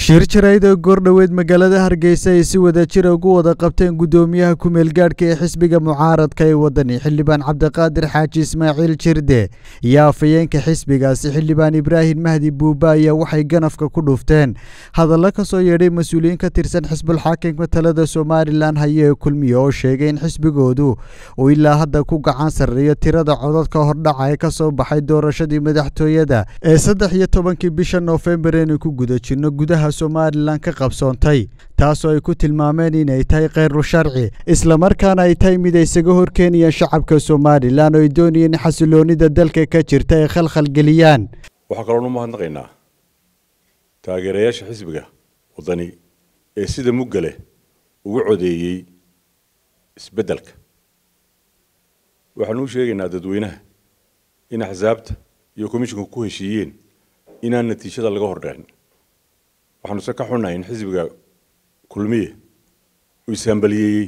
shir jarayd oo goordhoweed magaalada hargeysa ay si wada jira ugu wada qabteen guddoomiyaha ku-meelgaadhka ee xisbiga mucaaradka ee wadani xildhibaan cabdiqaadir xaaji ismaaciil jirde iyo afhayeenka xisbigaasi xildhibaan ibraahim mahdi buuba ayaa waxay ganafka ku dhufteen hadallo ka soo yeedhay mas-uuliyiin ka tirsan xisbulxaakimka talada somalilan haye ee kulmiye oo sheegay in xisbigoodu uu ilaa hadda ku gacan sarreeyo tirada codadka hordhaca ee ka soo baxay doorashadii madaxtooyada ee saddex iyo tobankii bisha noofembar eenu ku guda jirno gudaha somalilan ka qabsoontay taasoo ay ku tilmaameen inay tahay kheyru sharci islamarkaana ay tahay mid ay isaga horkeenayaan shacabka somalilan oo ay doonayeen in xasiloonida dalka ka jirta ay khalkhalgeliyaan waxaa kaloon u mahadnaqaynaa taageerayaasha xisbiga waddani ee sida mugga leh ugu codeeyey isbeddelka waxaanu u sheegaynaa dadweynaha in axsaabta iyo komishinku ku heshiiyeen inaan natiijada laga hordhicin waxaanu se ka xunnahay in xisbiga kulmiye uu ishambaliyeeyey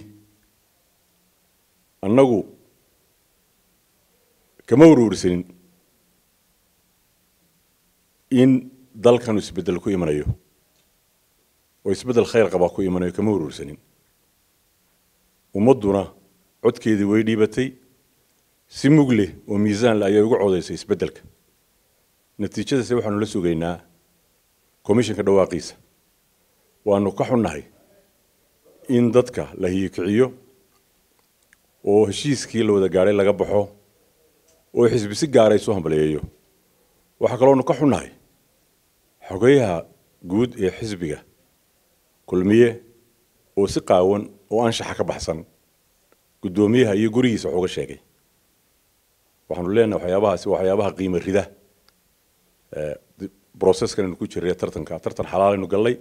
annagu kama warwarsanin in dalkanu isbeddel ku imanayo oo isbeddel khayr qabaa ku imanayo kama warwarsanin ummadduna codkeedii way dhiibatay si mug leh oo miisaan leh ayay uga codaysay isbeddelka natiijadase waxaanu la sugaynaa commissionka dhawaaqiisa waanu ka xunnahay in dadka la hiyikiciyo oo heshiiskii la wada gaadhay laga baxo oo xisbi si gaara isu hambaleeyo waxaa kaloonu ka xunnahay xogeyaha guud ee xisbiga kulmiye oo si qaawan oo anshaxa ka baxsan guddoomiyaha iyo gurigiisa wax uga sheegay waxaanu leenahay waxyaabahaasi waxyaabaha qiimo rida broceskan aynu ku jirray tartanka tartan xalaalaynu gallay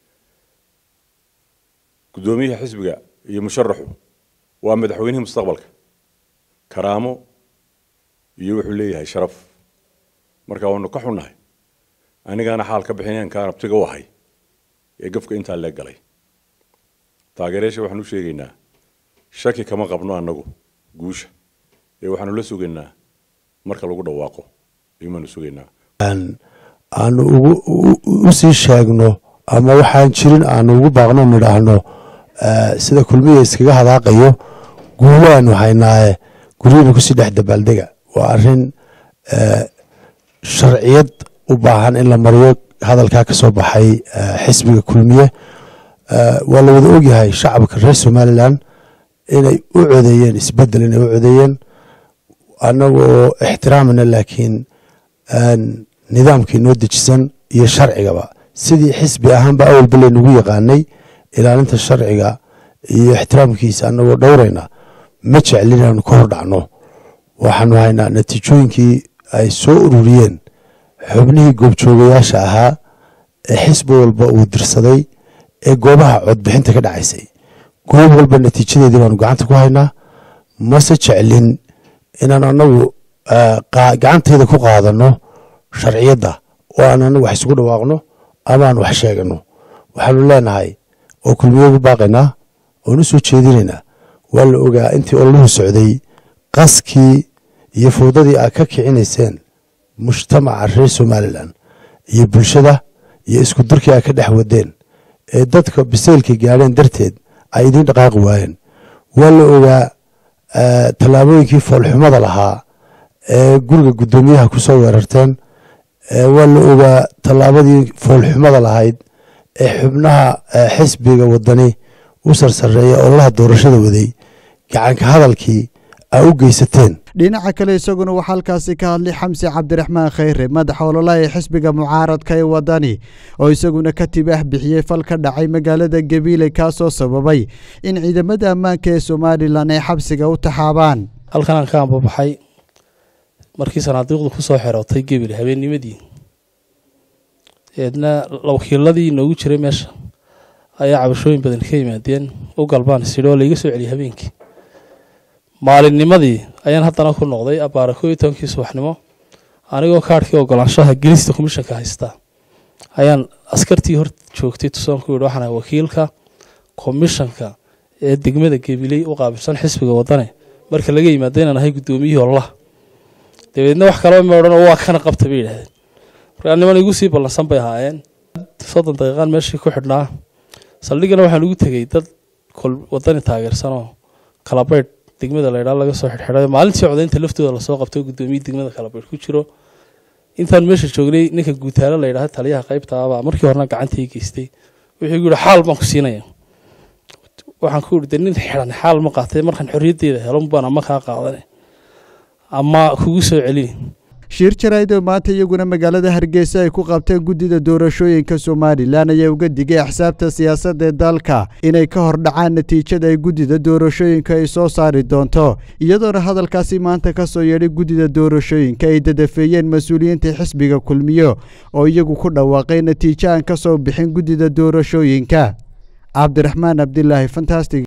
guddoomiyaha xisbiga iyo musharaxu waa madaxweynihii mustaqbalka karaamo iyo wuxuu leeyahay sharaf marka waanu ka xunnahay anigaana xaal ka bixinayn kaan abtiga u ahay ee gafka intaa leeg galay taageerayaasha waxaanu u sheegaynaa shaki kama qabno annagu guusha ee waxaanu la sugaynaa marka lagu dhawaaqo ayumaanu sugaynaa aanu u sii sheegno ama waxaan jirin aanu ugu baaqno nidhaahno sida kulmiya iskaga hadaaqayo guulaanu haynaaye guryana kusii dhex dabaaldega waa arin sharciyad u baahan in la mariyo hadalkaa ka soo baxay xisbiga kulmiye waa la wada ogyahay shacabka reer somalilan inay u codeeyeen isbedel inay u codeeyeen annagoo ixtiraamana laakiin nidaamkii noo dejisan iyo sharcigaba sidii xisbi ahaanba awalba laynagu yaqaanay ilaalinta sharciga iyo ixtiraamkiisa annagoo dhowrayna ma jeclin inaanu ka hordhacno waxaanu haynaa natiijooyinkii ay soo ururiyeen xubnihii goobjoogayaasha ahaa ee xisbi walba uu dirsaday ee goobaha codbixinta ka dhacaysay goob walba natiijadeedii baanu gacanta ku haynaa mase jeclin inaan anagu gacantayda ku qaadano sharciyadda oo aan anagu wax isugu dhawaaqno ama aan wax sheegano waxaanu leenahay oo kulmiye ugu baaqaynaa oon u soo jeedinaynaa waa la ogaa intii ololuhu socday qaskii iyo fowdadii aad ka kicinayseen mujtamaca reer somalilan iyo bulshada iyo isku durkii aad ka dhex wadeen ee dadka bisaylka gaadheen darteed ay idiin dhaqaaqi waayeen waa la ogaa tallaabooyinkii foolxumada lahaa ee guriga guddoomiyaha ku soo weerarteen waa la ogaa tallaabadii foolxumada lahayd ee xubnaha xisbiga wadani u sarsareeya ololaha doorashada waday gacanka hadalkii aa u geysateen dhinaca kale isaguna waxaa halkaasi ka hadlay xamsi cabdiraxmaan kheyre madaxa ololaha ee xisbiga mucaaradka ee wadani oo isaguna ka tibaax bixiyey fal ka dhacay magaalada gabiile kaasoo sababay in ciidamada ammaanka ee somalilan ay xabsiga u taxaabaan halkan aan ka ambabaxay markii sanaadiiqdu ku soo xerootay gebile habeennimadii eedna wakiiladii inoogu jiray meesha ayaa cabashooyin badan ka yimaadeen u galbaan sidhi oo laiga soo celiyay habeenkii maalinnimadii ayaan haddana ku noqday abbaara koo iyo tobankii subaxnimo anigoo kaarhkii ogolaanshaha gelista komishanka haystaa ayaan askartii hor joogtay tusoon ku yidhi waxaan ahay wakiilka komishanka ee degmada gebiley u qaabilsan xisbiga wadane marka laga yimaado inaan ahay guddoomiyihii ololaha dabeedna wax kalaba ma odhan oo waa kana qabta bay yidhahdeen markaa niman igu sii ballansan bay ahaayeen soddon daqiiqaan meeshii ku xidhnaa saldhigana waxaan ugu tegey dad kol wadani taageersanoo kalabaydh degmada laydhaa laga soo xidhxidhay maalintii codaynta laftooda lasoo qabtay guddoomiye degmada kalabaydh ku jiro intaan meesha joognay ninka guutaalo layidhaha taliyaha qaybta abaa markii horena gacantii geystay wuxuu igu yihi xaal baan ku siinaya waxaan ku ihi de nin xidhan xaal ma qaatay markaan xorriyaddeeda helo baan ama kaa qaadane ama kugu soo celini shiir jarayd oo maanta iyaguna magaalada hargeysa ay ku qabteen guddida doorashooyinka somalilan ayaa uga digay axsaabta siyaasadda ee dalka inay ka hor dhacaan natiijada ay guddida doorashooyinka ay soo saari doonto iyadoona hadalkaasi maanta ka soo yeedhay guddida doorashooyinka ay dadafeeyeen mas-uuliyiinta xisbiga kulmiyo oo iyagu ku dhawaaqay natiijo aan ka soo bixin guddida doorashooyinka cabdiraxmaan cabdilaahi fantastic